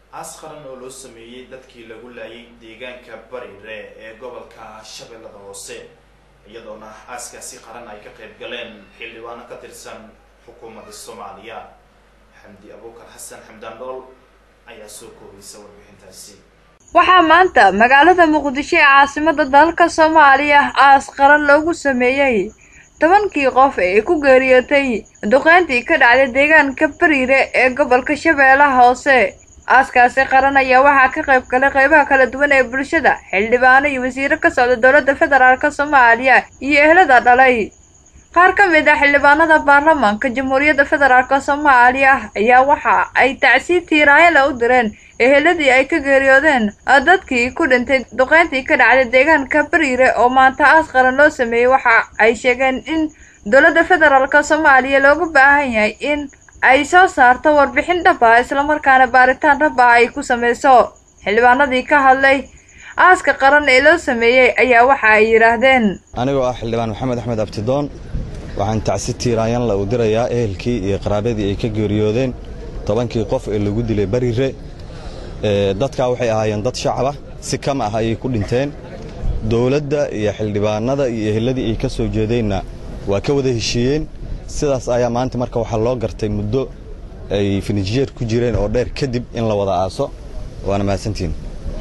aas qaran oo loo sameeyey dadkii lagu laayay deegaanka barire ee gobolka shabeellada hoose iyadoona aaskaasi qaran ay ka qayb galeen xildhibaano ka tirsan xukuumadda soomaaliya xamdi abuukar xasan xamdaan dhool ayaa soo koobaysa warbixintaasi waxaa maanta magaalada muqdisho ee caasimada dalka soomaaliya aas qaran loogu sameeyey tobankii qof ee ku geeriyootay duqeyntii ka dhacday deegaanka bariire ee gobolka shabeellaha hoose aaskaasi qaran ayaa waxaa ka qayb galay qeybaha kala duwan ee bulshada xildhibaano iyo wasiiro ka socda dowladda federaalk soomaaliya iyo ehlada dhalay qaar ka mid ah xildhibaanada baarlamaanka jamhuuriyadda federaalk soomaaliya ayaa waxa ay tacsiib tiiraayala u direen eheladii ay ka geeriyoodeen dadkii ku dhintay duqeyntii ka dhacday deegaanka bariire oo maanta aas qaran loo sameeyey waxa ay sheegeen in dowladda federaalk soomaaliya looga baahan yahay in ay soo saarto warbixin dhab ah islamarkaana baaritaan dhab ah ay ku sameyso xildhibaanadii ka hadlay aaska qaran ee loo sameeyey ayaa waxa ay yidhaahdeen anigoo ah xildhibaan maxamed axmed abtidoon waxaan tacsi tiiraanyanla u dirayaa ehelkii iyo qaraabadii ay ka geeriyoodeen tobankii qof ee lagu dilay barire dadkaa waxay ahaayeen dad shacaba si kama ah ayay ku dhinteen dowladda iyo xildhibaanada iyo eheladii ay ka soo jeedeenna waa ka wada heshiiyeen sidaas ayaa maanta marka waxaa loo gartay muddo ay finijeer ku jireen oo dheer kadib in la wada aaso waana mahadsantihin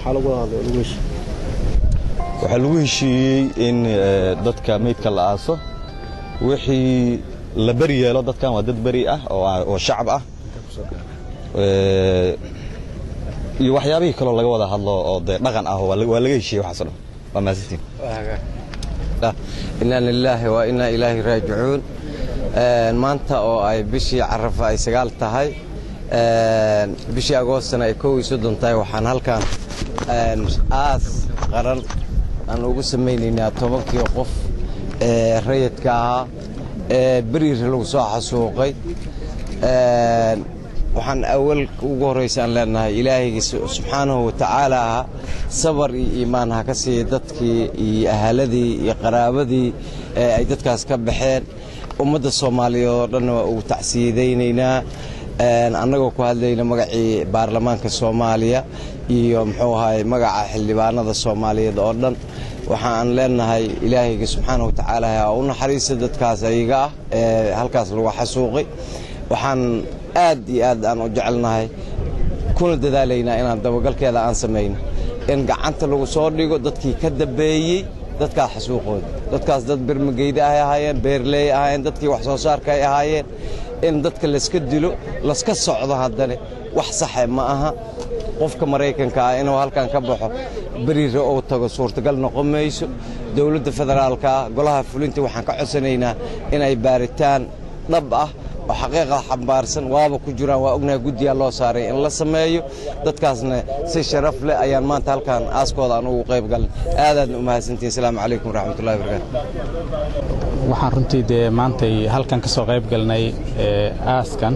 waxaa lagu heshiiyey in dadka meydka la aaso wixii la beri yeelo dadkan waa dad beri ah oo shacab ah iyo waxyaabihii kaloo laga wada hadlo oo dee dhaqan ah waa laga heshiiyey waxaaso dhan waa mahadsantihin inaa lilaahi wa inaa ilaahi raajicuun maanta oo ay bishii carafa ay sagaal tahay bishii agoostana ay kow iyo soddon tahay waxaan halkan aas qaran aan ugu samaynaynaa tobankii qof ee rayidka ahaa ee beriir lagu soo xasuuqay waxaan awal ugu horraysa aan leenahay ilaahayga subxaanahu wa tacaala ahaa sabar iyo iimaan ha ka siiya dadkii iyo ahaladii iyo qaraabadii ee ay dadkaas ka baxeen ummadda soomaaliyeed oo dhanna waa ugu tacsiyadaynaynaa annagoo ku hadlayna magacii baarlamaanka soomaaliya iyo muxuu ahaay magaca xildhibaanada soomaaliyeed oo dhan waxaan leenahay ilaahayga subxaana wa tacaala ha u naxariista dadkaas ayaga ah ee halkaas lagu xasuuqay waxaan aad iyo aad aan u jecelnahay kuna dadaalaynaa inaan dabagalkeeda aan samayno in gacanta lagu soo dhigo dadkii ka dambeeyey dadkaas xasuuqooda dadkaas dad bermageyda ay ahaayeen beerleey ahaayeen dadkii wax soo saarka ay ahaayeen in dadka layska dilo laska socdo haddane wax saxe ma aha qofka maraykanka ah inuu halkan ka baxo beriire uu tago suurtagal noqon mayso dowladda federaalka golaha fulinta waxaan ka codsanaynaa inay baaritaan dhab ah oo xaqiiqda xambaarsan waaba ku jiraan waa ognahay guddiyaa loo saaray in la sameeyo dadkaasna si sharaf leh ayaan maanta halkan aaskooda aan ugu qayb galin aadaadna u mahadsantihin asalaamu calaykum waraxmatullahi wabarakaatu waxaan runtii dee maantay halkan ka soo qayb galnay aaskan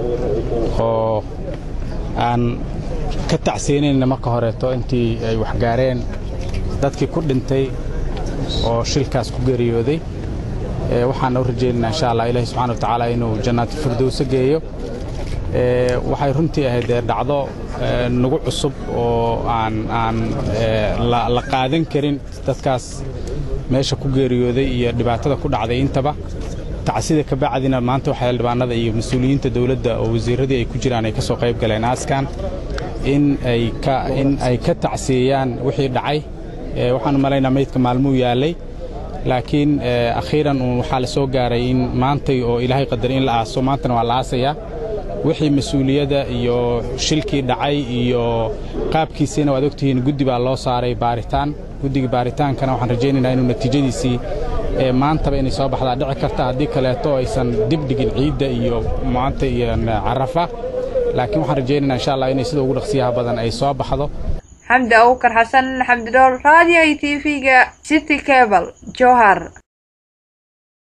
oo aan ka tacsiinayna marka horeeto intii ay waxgaareen dadkii ku dhintay oo shilkaas ku geeriyooday waxaan u rajaynaynaa insha allah ilahi subxana wa tacaala inuu jannaati firdowso geeyo waxay runtii ahayd dee dhacdo nagu cusub oo aan aan la qaadan karin dadkaas meesha ku geeriyooday iyo dhibaatada ku dhacday intaba tacsida ka bacdina maanta waxaa xildhibaanada iyo mas-uuliyiinta dowladda oo wasiirradii ay ku jiraan ay ka soo qayb galeen aaskan in ay ka in ay ka tacsiyeeyaan wixii dhacay waxaan u malaynaa meydka maalmuu yaallay laakiin akhiiran uun waxaa la soo gaaray in maantay oo ilaahay qadaray in la aaso maantana waa la aasayaa wixii mas-uuliyadda iyo shilkii dhacay iyo qaabkiisiina waad ogtihiin guddi baa loo saaray baaritaan guddiga baaritaankana waxaan rajaynaynaa inuu natiijadiisii maantaba inay soo baxdaa dhici karta haddii kaleeto aysan dibdhigin ciidda iyo maanta iyo carafa laakiin waxaan rajaynaynaa insha allah inay sida ugu dhaqsiyaha badan ay soo baxdo xamdi abuukar xasan xamdi dhool raadiyo i t v-ga city cable jowhar